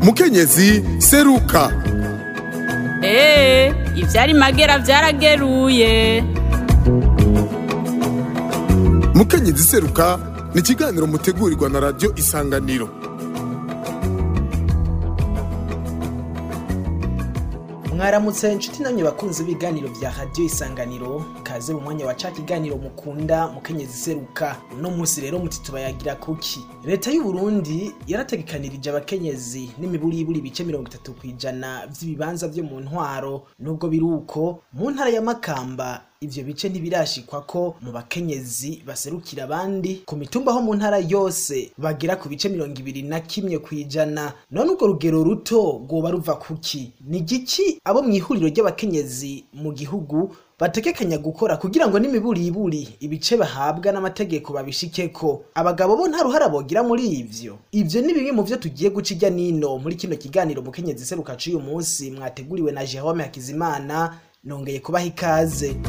mukenyezi seruka eee ivyari magera vyarageruye mukenyezi seruka ni ikiganiro mutegurirwa na radiyo isanganiro mwaramutse inshuti namwe bakunze ibiganiro vya radiyo isanganiro kaze mu mwanya wa ca kiganiro mukunda mukenyezi seruka uno munsi rero muti tubayagira kuki leta y'u Burundi yarategekanirije abakenyezi n'imiburiburi ibice mirongo itatu kw'ijana vy'ibibanza vyo mu ntwaro nubwo biri uko mu ntara ya makamba ivyo bice ntibirashikwa ko mu bakenyezi baserukira abandi ku mitumba ho mu ntara yose bagera ku bice mirongo ibiri na kimwe kw'ijana none urwo rugero ruto rwoba ruva kuki ni giki abo mw'ihuriro ry'abakenyezi mu gihugu bategekanya gukora kugira ngo n'imiburiburi ibice bahabwa n'amategeko babishikeko abagabo bo nta ruhara bogira muri ivyo ivyo ni bimwe mu vyo tugiye guca irya nino muri kino kiganiro mukenyezi seruka c'uyu munsi mwateguriwe na Jerome Hakizimana nongeye kubaha ikaze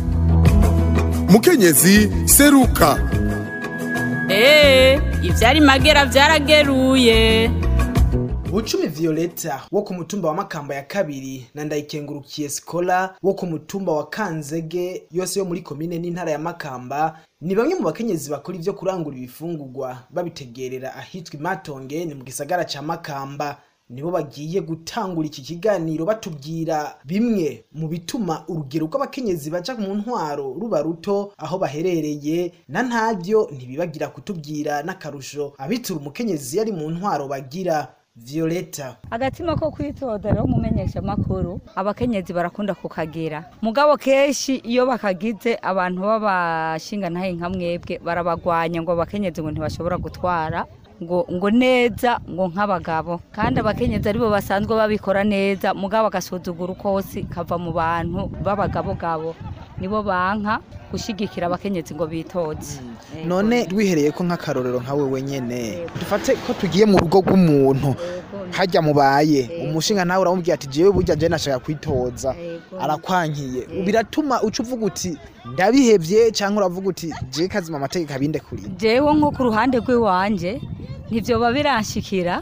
mukenyezi seruka eee ivyari magera vyarageruye Bucumi Violeta wo ku mutumba wa Makamba ya kabiri na Ndayikengurukiye Skola wo ku mutumba wa Kanzege yose yo muri komine n'intara ya Makamba ni bamwe mu bakenyezi bakora ivyo kurangura ibifungurwa babitegerera ahitwa Imatonge ni mu gisagara ca Makamba nibo bagiye gutangura iki kiganiro batubwira bimwe mu bituma urugero rw'abakenyezi baja mu ntwaro ruba ruto aho baherereye na ntavyo ntibibagira kutubwira n'akarusho abitura umukenyezi yari mu ntwaro bagira Violeta agatima ko kwitoza rero umumenyesha makuru abakenyezi barakunda kukagira mugabo kenshi iyo bakagize abantu b'abashinga ntahe nka mwebwe barabagwanya ngo abakenyezi ngo ntibashobora gutwara ngo ngo neza ngo nk'abagabo kandi abakenyezi aribo basanzwe babikora neza mugabo agasuzugura ukosi kava mu bantu b'abagabogabo nibo banka gushigikira abakenyezi ngo bitoze none wihereye ko nk'akarorero nka wewe nyene dufate ko tugiye mu rugo rw'umuntu hajya mubaye umushinga nawe uramubwira ati jewe burya je nashaka kwitoza arakwankiye biratuma uca uvuga uti ndabihevye canke uravuga uti je kazima amategeko abinde kuri jewe nko ku ruhande rw'iwanje ntivyoba biranshikira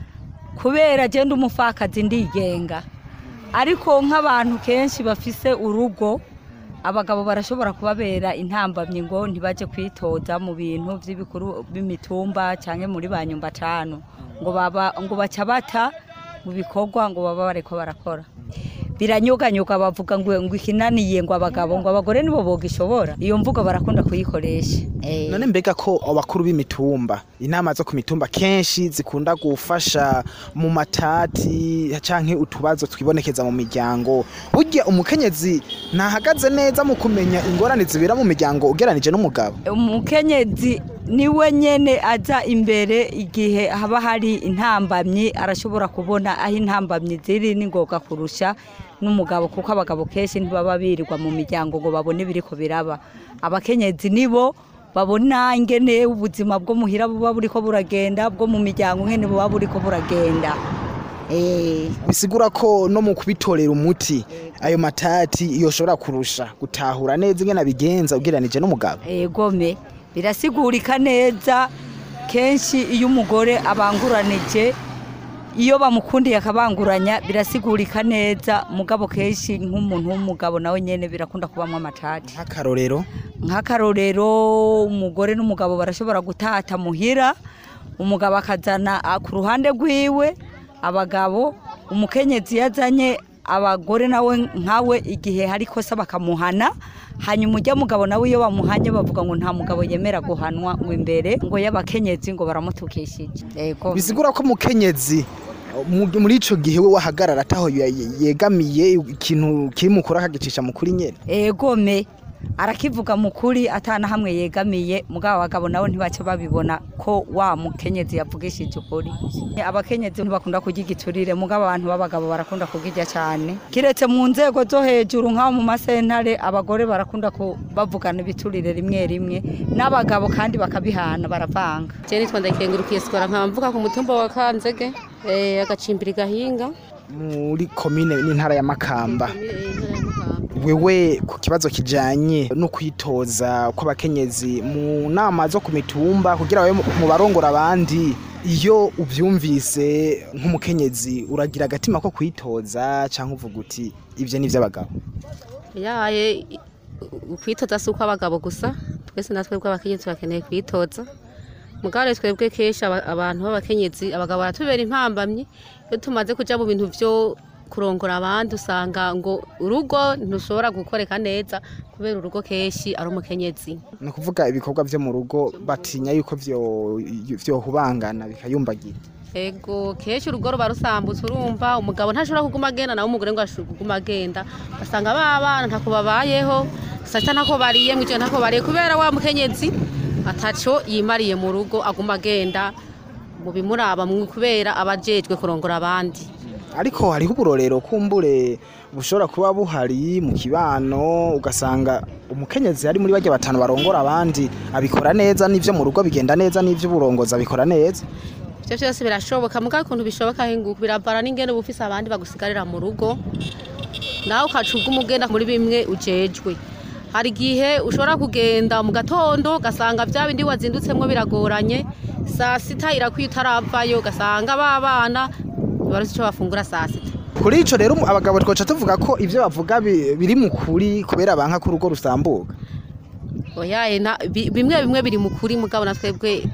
kubera je ndi umupfakazi ndigenga ariko nk'abantu kenshi bafise urugo abagabo barashobora kubabera intambamyi ngo ntibaje kwitoza mu bintu vy'ibikuru b'imitumba canke muri ba nyumba tanu ngo baba ngo baca bata mu bikorwa ngo baba bariko barakora biranyuganyuga bavuga ngo ngo ikinaniye ngo abagabo ngo abagore nibo bogishobora iyo mvugo barakunda kuyikoresha Eh. none mbega ko abakuru b'imitumba inama zo ku mitumba kenshi zikunda gufasha mu matati canke utubazo twibonekeza mu miryango burya umukenyezi ntahagaze neza mu kumenya ingorane zibera mu miryango ugeranije n'umugabo umukenyezi niwe nyene aza imbere igihe haba hari intambamyi arashobora kubona aho intambamyi ziri n'ingoga kurusha n'umugabo kuko abagabo kenshi ntibaba birirwa mu miryango ngo babone ibiriko biraba abakenyezi nibo babona ingene ubuzima bwo muhira buba buriko buragenda bwo mu miryango ngene buba buriko buragenda eh bisigura ko no mu kubitorera umuti ayo matati yoshobora kurusha gutahura neza ingene abigenza ugeranije n'umugabo egome birasigurika neza kenshi iyo umugore abanguranije iyo bamukundiye akabanguranya birasigurika neza mugabo kenshi nk'umuntu w'umugabo nawe nyene birakunda kubamwo amatati nk'akarorero nk'akarorero umugore n'umugabo barashobora gutata muhira umugabo akazana ah, ku ruhande rwiwe abagabo umukenyezi yazanye abagore nawe nkawe igihe hari kosa bakamuhana hanyuma ujya mugabo nawe iyo bamuhanye bavuga ngo nta mugabo yemera guhanwa ngo imbere ngo y'abakenyezi ngo baramutukishije Ego. bisigura ko umukenyezi mu- muri ico gihe we wahagarara ataho ye- yegamiye ikintu kiri mukuru akagicisha mukuri nyene egome arakivuga mukuri atana hamwe yegamiye mugabo abagabo nabo ntibaca babibona ko wa mukenyezi yavugishije ukuri abakenyezi ntibakunda kurya igiturire mugabo abantu b'abagabo barakunda kugirya cyane kiretse mu nzego zo hejuru nk'aho mu masentare abagore barakunda ku- bavugana ibiturire rimwe rimwe n'abagabo kandi bakabihana baravanga Je nitwa ndakengurukiye sikora nkaba mvuga ku mutumba wa Kanzege eh agacimbiri gahinga muri komine n'intara ya makamba wewe ku kibazo kijanye no kwitoza kw'abakenyezi mu nama zo ku mitumba kugira babe mu barongora abandi iyo uvyumvise nk'umukenyezi uragira agatima ko kwitoza cyangwa uvuga uti ibyo ni iby'abagabo yaye kwitoza si uko abagabo gusa twese natwe bw'abakenyezi bakeneye kwitoza mugare twebwe kenshi aba- abantu b'abakenyezi abagabo baratubera impambamyi iyo tumaze kuja mu bintu vyo kurongora abandi usanga ngo urugo ntushobora gukoreka neza kubera urugo kenshi ari umukenyezi ni ukuvuga ibikorwa byo mu rugo batinya yuko vyo- vyohubangana bikayumbagira ego kenshi urugo ruba rusambutse urumva umugabo ntashobora kuguma agenda nawe umugore ngo ashobora kuguma agenda basanga ba bana ntako babayeho sata ntako bariye mw'ijoro ntako bariye kubera wa mukenyezi ataco yimariye mu rugo aguma agenda mu bimuraba mwe kubera abajejwe kurongora abandi ariko hariho uburorero kumbure bushobora kuba buhari mu kibano ugasanga umukenyezi ari muri bajya batanu barongora abandi abikora neza n'ivyo mu rugo bigenda neza n'ivyo uburongozi abikora neza ivyo vyose birashoboka mugabo ukuntu bishoboka henguka biravana n'ingene uba ufise abandi bagusigarira mu rugo nawe ukaca uguma ugenda muri bimwe ujejwe hari igihe ushobora kugenda mu gatondo ugasanga bya bindi wazindutsemwo biragoranye saa sita irakwiye utaravayo ugasanga ba bana ntibaruzi ico bafungura saa sita kuri ico rero abagabo twoca tuvuga ko ivyo bavuga bi- biri mu kuri kubera banka ko urugo rusambuka oyaye na- bi- bimwe bimwe biri mu kuri mugabo na twebwe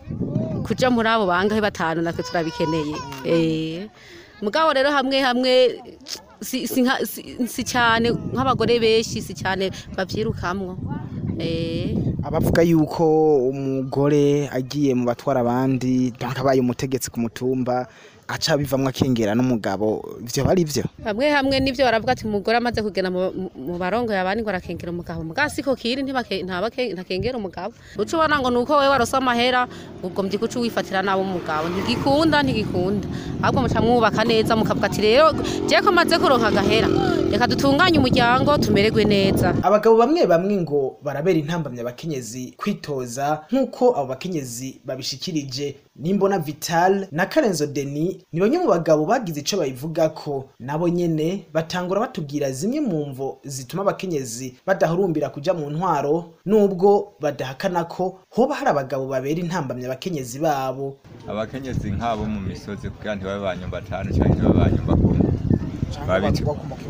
kuja muri abo bangahe batanu natwe turabikeneye Eh, mugabo rero hamwe hamwe si, si, nka- si, si cyane nk'abagore benshi si cyane bavyirukamwo Eh, abavuga yuko umugore agiye mu batwara abandi banka abaye umutegetsi ku mutumba aca bivamwo akengera n'umugabo ivyo bari vyo hamwe hamwe nivyo baravuga ati umugore amaze kugenda mu- mu- mu barongo yabandi ngo arakengera umugabo mugabo siko kiri ntibake- ntabake- ntakengera umugabo uca ubona ngo nuko wewe warose amahera ubwo mvyuka uca wifatira nabi umugabo ntigikunda ntigikunda ahubwo muca mwubaka neza mukavuga ati rero jewe ko maze kuronka agahera reka dutunganye umuryango tumererwe neza abagabo bamwe bamwe ngo barabera intambamyi abakenyezi kwitoza nk'uko abo bakenyezi babishikirije nimbona vital na karenzo deni ni bamwe mu bagabo bagize ico babivuga ko nabo nyene batangura batubwira zimwe mu mvo zituma abakenyezi badahurumbira kuja mu ntwaro nubwo badahakana ko hoba hari abagabo babera intambamyi abakenyezi babo abakenyezi nk'abo mu misozi kugira ntibabe banyumba atanu canke ntibabe banyumba kumi Babitu-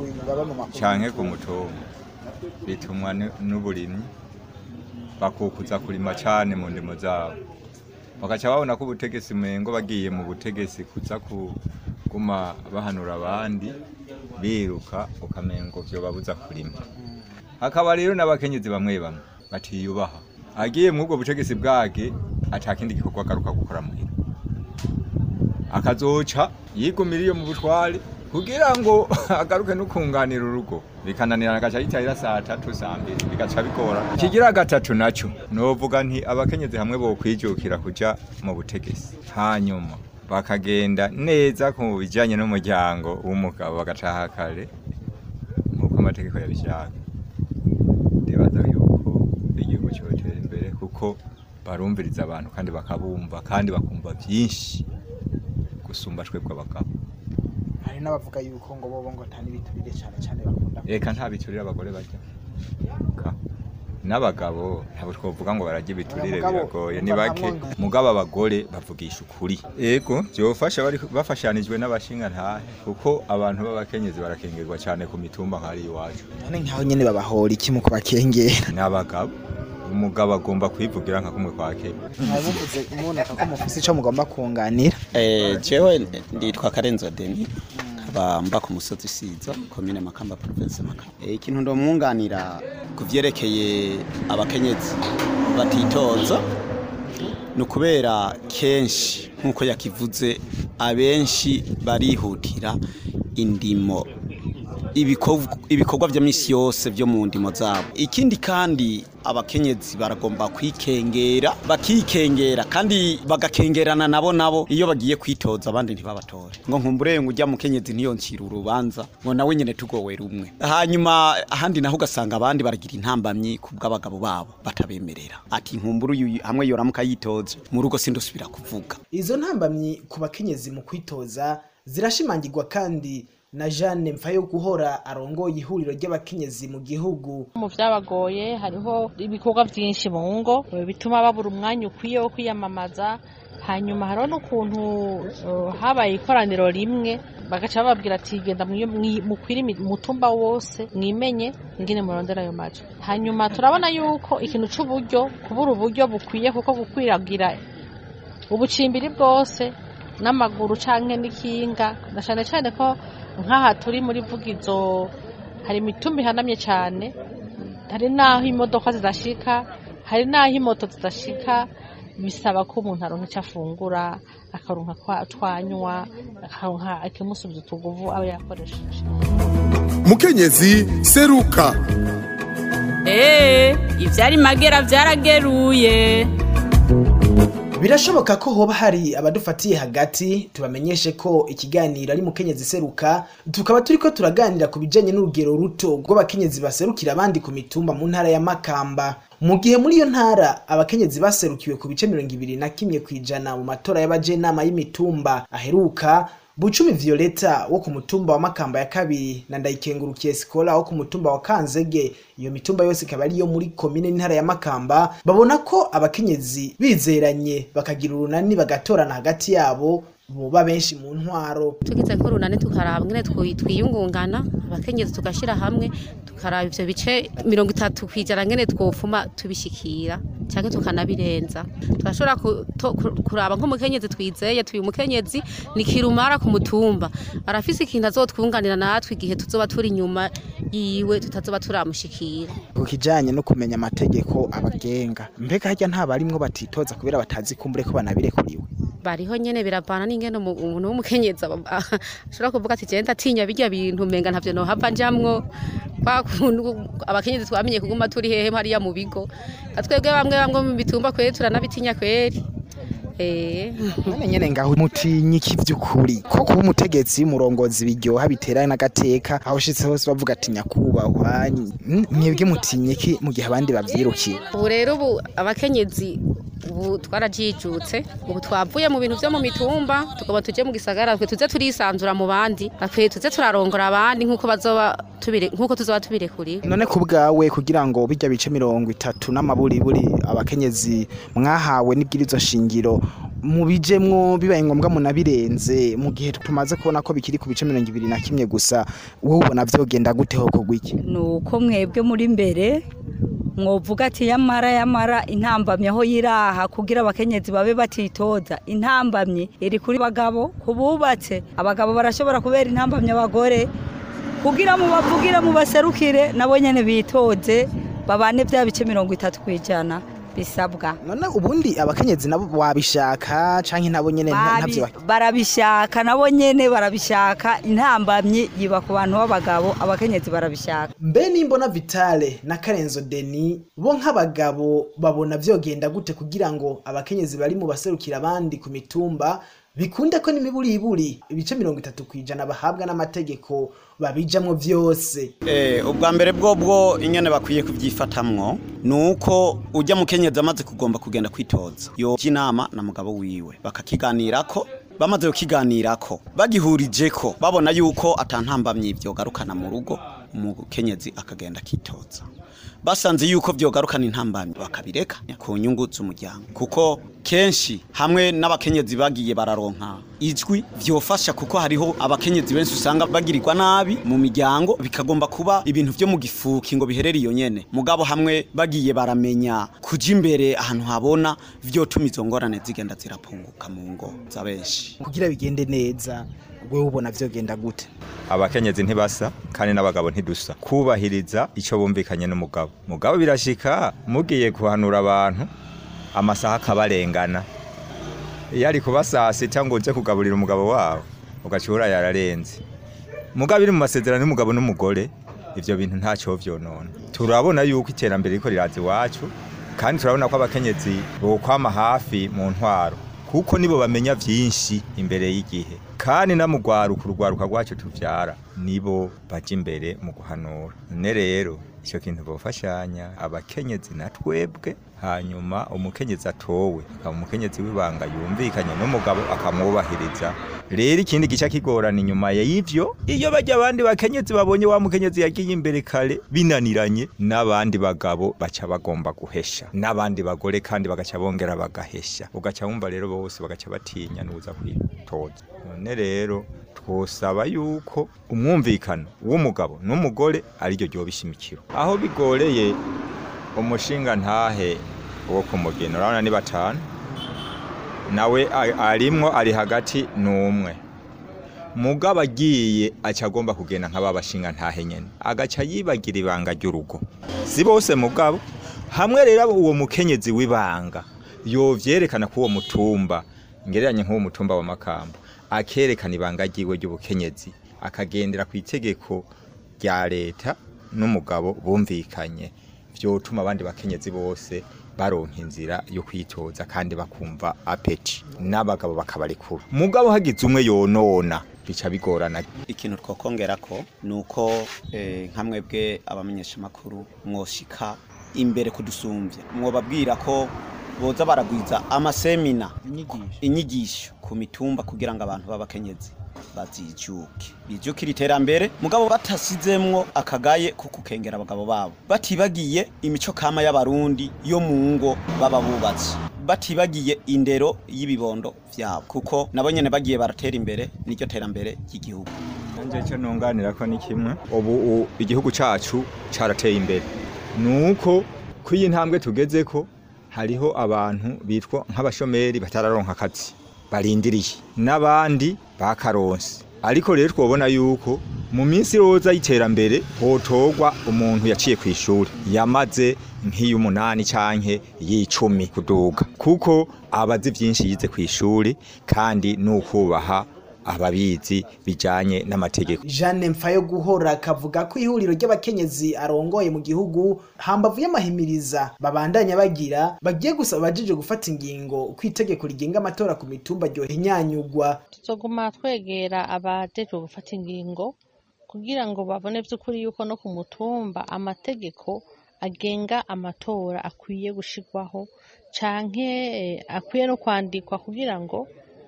canke ku mutumba bitumwa ni- n'uburimyi bakukuza kurima cane mu ndimo zabo bagaca babona ko ubutegetsi mengo bagiye mu butegetsi kuza kuguma bahanura abandi biruka ukamengo vyobabuza kurima hakaba rero n'abakenyezi bamwe bamwe batiyubaha agiye muri ubwo butegetsi bwage ata kindi gikorwa agaruka gukora muhira akazoca yigumira iyo mu butware kugira ngo agaruke no kunganira urugo bikananirana agaca yitahira saa tatu saa mbiri bigaca bigora ikigira gatatu naco novuga nti abakenyezi hamwe bokwijukira kuja mu butegetsi hanyuma bakagenda neza ku bijanye n'umuryango w'umugabo bagataha kare nk'uko amategeko yabishaka ndibaza yuko igihugu cyotera imbere kuko barumviriza abantu kandi bakabumva kandi bakumva byinshi gusumba twebwe abagabo hari n'abavuga yuko ngo bobo ngo atani biturire cyane cyane bakunda reka nta biturire abagore bajya Ka. n'abagabo ntabwo twavuga ngo barajya ibiturire Mugabo, biragoye ni umva bake hamwe- mugabo abagore bavugisha ukuri yego byofasha bari bafashanijwe n'abashinga ntahe kuko abantu b'abakenyezi barakengerwa cyane ku mitumba nk'ari iwacu none nkaho nyene babahora iki mu kubakengera n'abagabo umugabo agomba kwivugira nka kumwe kwa kenya mwabivuze muboneka ko mufise ico mugomba kunganira Eh, jewe nditwa Karenzo Deni nkaba mba ku musozi Siza komine Makamba province Makamba eh, ikintu ndomwunganira ku vyerekeye abakenyezi batitoza ni ukubera kenshi nk'uko yakivuze abenshi barihutira indimo ibikov- ibikorwa vya misi yose vyo mu ndimo zabo ikindi kandi abakenyezi baragomba kwikengera bakikengera kandi bagakengerana nabo nabo iyo bagiye kwitoza abandi ntibabatore ngo nkumbure ngo ujya mukenyezi ntiyoncira urubanza ngo nawe nyene tugowe rumwe hanyuma ahandi naho ugasanga abandi baragira intambamyi ku bw'abagabo babo batabemerera ati nkumbure uyu hamwe yoramuka yitoje mu rugo sindusubira kuvuga izo ntambamyi ku bakenyezi mu kwitoza zirashimangirwa kandi na Jeanne Mfayo guhora arongoye ihuriro ry'abakenyezi mu gihugu mu vyabagoye hariho ibikorwa vyinshi mu ngo bituma babura umwanya ukwiye wo kwiyamamaza hanyuma hariho n'ukuntu uh, habaye ikoraniro rimwe bagaca bababwira ati genda mukwire umutumba wose mwimenye ingene murondera ayo majo hanyuma turabona yuko ikintu c'uburyo kubura uburyo bukwiye kuko gukwiragira ubucimbiri bwose n'amaguru canke n'ikinga na cane cane ko nk'aha turi muri vugizo hari imitumba ihanamye cane hari n'aho imodoka zidashika hari n'aho imoto zidashika bisaba ko umuntu aronka icyo afungura akaronka twanywa akaronka ikimusubiza utuguvu aba yakoresheje mukenyezi seruka eee ivyari magera vyarageruye birashoboka ko hoba hari abadufatiye hagati tubamenyeshe ko ikiganiro ari mukenyezi seruka tukaba turiko turaganira ku bijanye n'urugero ruto rw'abakenyezi baserukira abandi ku mitumba mu ntara ya makamba mu gihe muri iyo ntara abakenyezi baserukiwe ku bice mirongo ibiri na kimwe kw'ijana mu matora y'abajenama y'imitumba aheruka Bucumi Violeta wo ku mutumba wa Makamba ya kabiri na Ndayikengurukiye Sikola wo ku mutumba wa Kanzege iyo mitumba yose ikaba ari yo muri komine n'intara ya Makamba babona ko abakenyezi bizeranye bakagira urunani bagatorana hagati yabo boba benshi mu ntwaro tugize nk'urunani tukaraba ngene twiyungungana abakenyezi tugashira hamwe tukaraba ivyo bice mirongo itatu kwijana ngene twofuma tubishikira canke tukanabirenza turashobora kuraba nk'umukenyezi twizeye tuyu mukenyezi ni kirumara ku mutumba arafise ikintu azotwunganira natwe igihe tuzoba turi inyuma yiwe tutazoba turamushikira ku kijanye no kumenya amategeko abagenga mbega harya nta barimwo batitoza kubera batazi kumbure ko banabirekuriwe bariho nyene birabana n'ingene umuntu w'umukenyezi ashobora kuvuga ati je ndatinya birya bintu menga ntavyo nohava njamwo kwa kuntu abakenyezi twamenye kuguma turi hehe hariya mu bigo twebwe bamwe bamwe mu bitumba kweri turanabitinya kweri none nyene ngaho mutinyi iki vy'ukuri ko kuba umutegetsi umurongozi biryoha bitera n'agateka aho ushitse hose bavuga ati nyakubahwa mwebwe mutinyi iki mu gihe abandi bavyirukira ubu rero ubu abakenyezi ubu twarajijutse ubu twavuye mu bintu vyo mu mitumba tugomba tuje mu gisagara twe tuze turisanzura mu bandi bakwiye tuze turarongora abandi nk'uko bazoba tubire nk'uko tuzoba tubirekuriwe none ku bwawe kugira ngo bijya bice mirongo itatu n'amaburiburi abakenyezi mwahawe n'ibwirizo shingiro mubijemwo bibaye ngombwa munabirenze mu gihe tumaze kubona ko bikiri ku bice mirongo ibiri na kimwe gusa wowe ubona vyogenda gute ho kugwa iki nuko mwebwe muri mbere mwovuga ati yamara yamara intambamyi aho yiraha kugira abakenyezi babe batitoza intambamyi iri kuri bagabo kububatse abagabo barashobora kubera intambamyi abagore kugira mubavugire mubaserukire nabo nyene bitoze babane vya bice mirongo itatu kwijana bisabwa none ubundi abakenyezi nabo wabishaka canke nabo nyene ntavyo barabishaka nabo nyene barabishaka intambamyi yiba ku bantu b'abagabo abakenyezi barabishaka mbe nimbona vitale na karenzo deni bo nk'abagabo babona vyogenda gute kugira ngo abakenyezi bari mu baserukira abandi ku mitumba bikunde ko n'imiburiburi ibice mirongo itatu kwijana bahabwa n'amategeko babijamwo vyose eh ubwa mbere bwo bwo ingene bakwiye kuvyifatamwo nuko ujya mukenyezi amaze kugomba kugenda kwitoza yo inama na mugabo wiwe bakakiganirako bamaze kukiganirako bagihurije ko babona yuko atantambamye ivyo garukana mu rugo umukenyezi akagenda kitoza basanze yuko vyogarukana intambamyi bakabireka ku nyungu z'umuryango kuko kenshi hamwe n'abakenyezi bagiye bararonka ijwi vyofasha kuko hariho abakenyezi benshi usanga bagirirwa nabi mu miryango bikagomba kuba ibintu vyo mu gifuki ngo biherere iyo nyene mugabo hamwe bagiye baramenya kuja imbere ahantu habona vyotuma izo ngorane zigenda zirapunguka mu ngo za benshi kugira bigende neza wewe ubona vyogenda gute abakenyezi ntibasa kandi n'abagabo ntidusa kubahiriza icyo bumvikanye n'umugabo mugabo birashika mugiye kuhanura abantu amasaha akabarengana iyo ari kuba saa sita ngo uje kugaburira umugabo wawe ugacura yararenze mugabo iri mu masezerano y'umugabo n'umugore ivyo bintu ntacyo vyonona turabona yuko iterambere riko riraza iwacu kandi turabona ko abakenyezi bokwama hafi mu ntwaro kuko nibo bamenya vyinshi imbere y'igihe kandi na mugwaruka urugwaruka rwacu tuvyara nibo baje imbere mu guhanura ne rero icyo kintu bofashanya abakenyezi na twebwe hanyuma umukenyezi atowe akaba umukenyezi w'ibanga yumvikanye n'umugabo akamwubahiriza rero ikindi gica kigorana inyuma y'ivyo iyo bajya abandi bakenyezi babonye wa mukenyezi yagiye imbere kare binaniranye n'abandi bagabo baca bagomba guhesha n'abandi bagore kandi bagaca bongera bagahesha ugaca wumva rero bose bagaca batinya n'uza kwitoza none rero twosaba yuko umwumvikano w'umugabo n'umugore ariryo ryoba ishimikiro aho bigoreye umushinga ntahe wo kumugina urabona ni batanu nawe a- arimwo ari hagati n'umwe mugabo agiye aca agomba kugenda nk'aba bashinga ntahe nyene agaca yibagira ibanga ry'urugo si bose mugabo hamwe rero uwo mukenyezi w'ibanga yovyerekana ko uwo mutumba ngereranye nk'uwo mutumba wa makamba akerekana ibanga ryiwe ry'ubukenyezi akagendera ku itegeko rya leta n'umugabo bumvikanye vyotuma abandi bakenyezi bose baronka inzira yo kwitoza kandi bakumva apeti n'abagabo bakabarekura mugabo hagize umwe yonona bica bigorana ikintu twokongera ko ni uko eh, nka mwebwe abamenyeshamakuru mwoshika imbere kudusumbya mwobabwira ko boza baragwiza amasemina inyigisho ku mitumba kugira ngo abantu b'abakenyezi bazijuke bijukira iterambere mugabo batasizemwo akagaye ko kukengera abagabo babo batibagiye imico kama y'abarundi yo mu ngo baba bubatse batibagiye indero y'ibibondo vyabo kuko nabo nyene bagiye baratera imbere niryo terambere ry'igihugu nanje cyo nunganira ko ni kimwe ubu u- igihugu cacu carateye imbere nuko ko iyi ntambwe tugeze ko hariho abantu bitwa nk'abashomeri batararonka akazi barindiriye n'abandi bakaronse ariko rero twobona yuko mu minsi roza y'iterambere hotorwa umuntu yaciye ku ishuri yamaze nk'iy'umunani canke y'icumi kuduga kuko abazi vyinshi yize ku ishuri kandi n'ukubaha ababizi bijanye n'amategeko Jeanne Mpfayo guhora akavuga ko ihuriro ry'abakenyezi arongoye mu gihugu hambavu y'amahimiriza babandanya bagira bagiye gusaba abajije gufata ingingo ku itegeko rigenga amatora ku mitumba ryohinyanyugwa tuzoguma twegera abajejwe gufata ingingo kugira ngo babone by'ukuri yuko no ku mutumba amategeko agenga amatora akwiye gushirwaho canke eh, akwiye no kwandikwa kugira ngo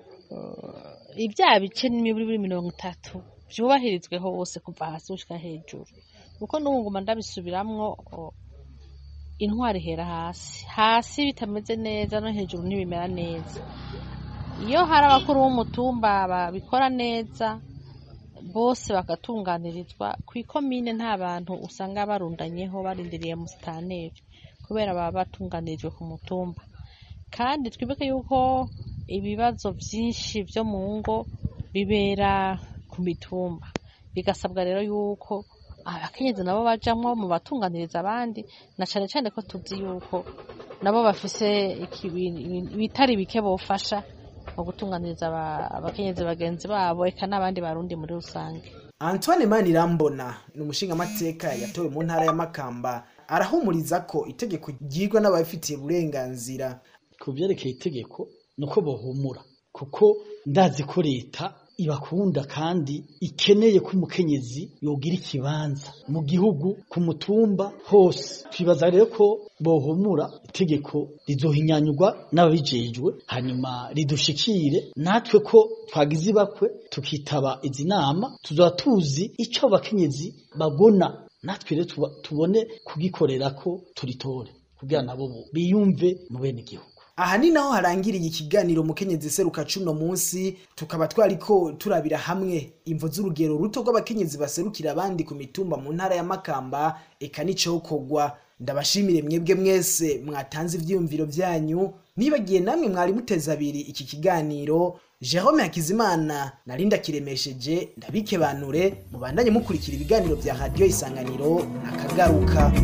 eh, ibya bice n'imiburi mirongo itatu vyubahirizwe hose kuva hasi gushika hejuru kuko n'ubu nguma ndabisubiramwo o, intwari ihera hasi hasi bitameze neza no hejuru ntibimera neza iyo hari abakuru b'umutumba babikora neza bose bagatunganirizwa ku ikomine nta bantu usanga barundanyeho barindiriye musitaneri kubera baba batunganirijwe ku mutumba kandi twibuke yuko ibibazo byinshi byo mu ngo bibera ku mitumba bigasabwa rero yuko abakenyezi nabo bajamwo mu batunganiriza abandi na cane cane ko tuzi yuko nabo bafise iki- ibitari bike bofasha mu gutunganiriza aba- abakenyezi bagenzi babo eka n'abandi barundi muri rusange Antoine Manirambona ni umushingamateka yatowe mu ntara ya Makamba arahumuriza ko itegeko ryigwa n'ababifitiye uburenganzira ku byerekeye itegeko ni uko bohumura kuko ndazi ko leta ibakunda kandi ikeneye ko umukenyezi yogira ikibanza mu gihugu ku mutumba hose twibaza rero ko bohumura itegeko rizohinyanyurwa n'ababijejwe hanyuma ridushikire natwe ko twagize ibakwe tukitaba izi nama tuzaba tuzi icyo abakenyezi babona natwe rero tuba- tubone kugikorera ko turitore kugira nabo bo biyumve mu bene igihugu aha ni naho harangiriye ikiganiro mukenyezi seruka cuno munsi tukaba twariko turabira hamwe imvo z'urugero ruto rw'abakenyezi baserukira abandi ku mitumba mu ntara ya Makamba eka n'icokorwa ndabashimire mwebwe mwese mwatanze ivyiyumviro vyanyu nibagiye namwe mwari muteze abiri iki kiganiro Jerome Hakizimana narinda kiremesheje ndabikebanure mubandanye mukurikira ibiganiro vya radio isanganiro akagaruka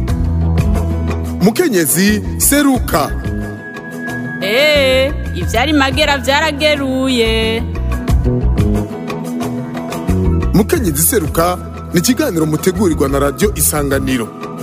mukenyezi seruka Ee, ivyari magera vyarageruye. mukenyezi seruka ni ikiganiro mutegurirwa na radio isanganiro